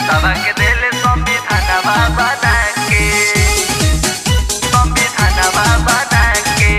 देशवा के दिल संविधानवा बना के संविधानवा बना के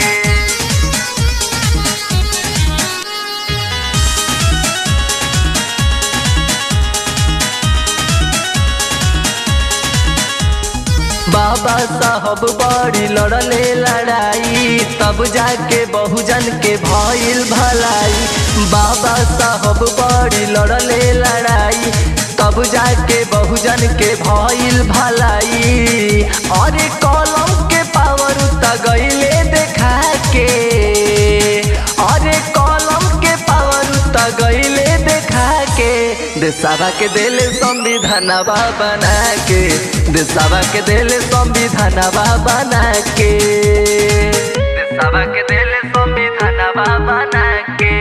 बाबा साहब बड़ी लड़ले लड़ाई तब जाके बहुजन के भइल भलाई बाबा साहब बड़ी लड़ले लड़ाई तब जाके बहुजन के भइल भलाई अरे कलम के पावर त गईले देखा के अरे कलम के पावर त गईले देखा के देशवा के दिल संविधानवा बना के देशवा के दिल संविधानवा बना के देशवा के दिल संविधानवा बना के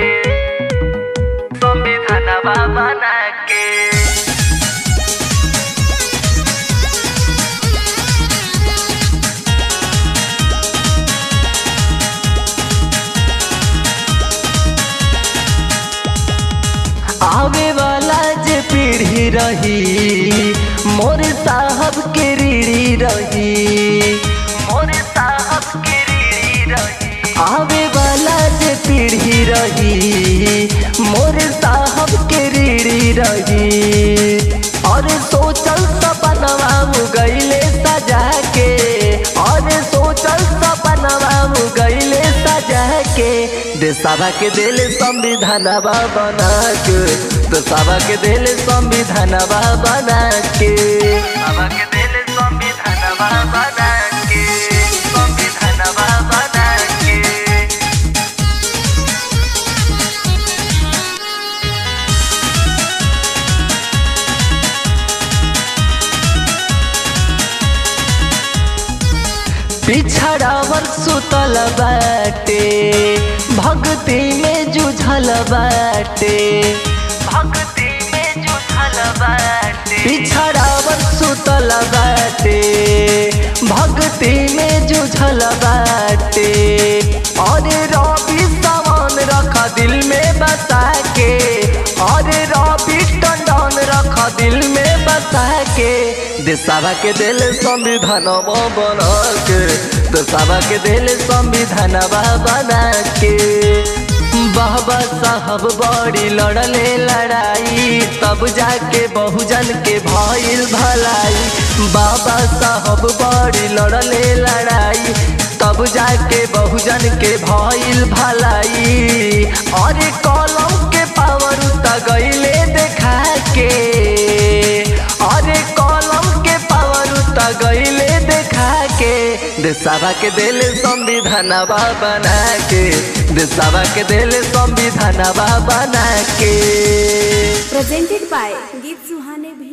संविधानवा बना के आवे वाला जे पीढ़ी रही मोर साहब के रीढ़ी रही मोर साहब के रीढ़ी रही आवे वाला जे पीढ़ी रही मोर साहब के रीढ़ी रही और सोचल सपनवा गईले सजा के और सोचल सपनवा गईले सजा के देशवा के दिल संविधानवा बना के देशवा के दिल संविधानवा बना के देशवा के दिल संविधानवा बना के संविधानवा बना के पिछड़ावर सुतल बाटे भक्ति में जुझल बाटे भक्ति में जुझल बाटे पिछड़ावर सुतल बाटे भक्ति में जुझल बाटे और रवि सामान रख दिल में बसा के और रवि टंडन रख दिल में बसा के देशवा के दिल संविधानवा बना के देशवा के दिल संविधानवा बना के बाबा साहब बड़ी लड़ले लड़ाई तब जाके बहुजन के भइल भलाई बाबा साहब बड़ी लड़ले लड़ाई तब जाके बहुजन के भइल भलाई और कलम के पावर त गईले देखा के अरे कलम के पावर त गईले देखा के देशवा के दिल संविधानवा बना के देशवा के दिल संविधानवा बना के presented by Geet Suhane Bhi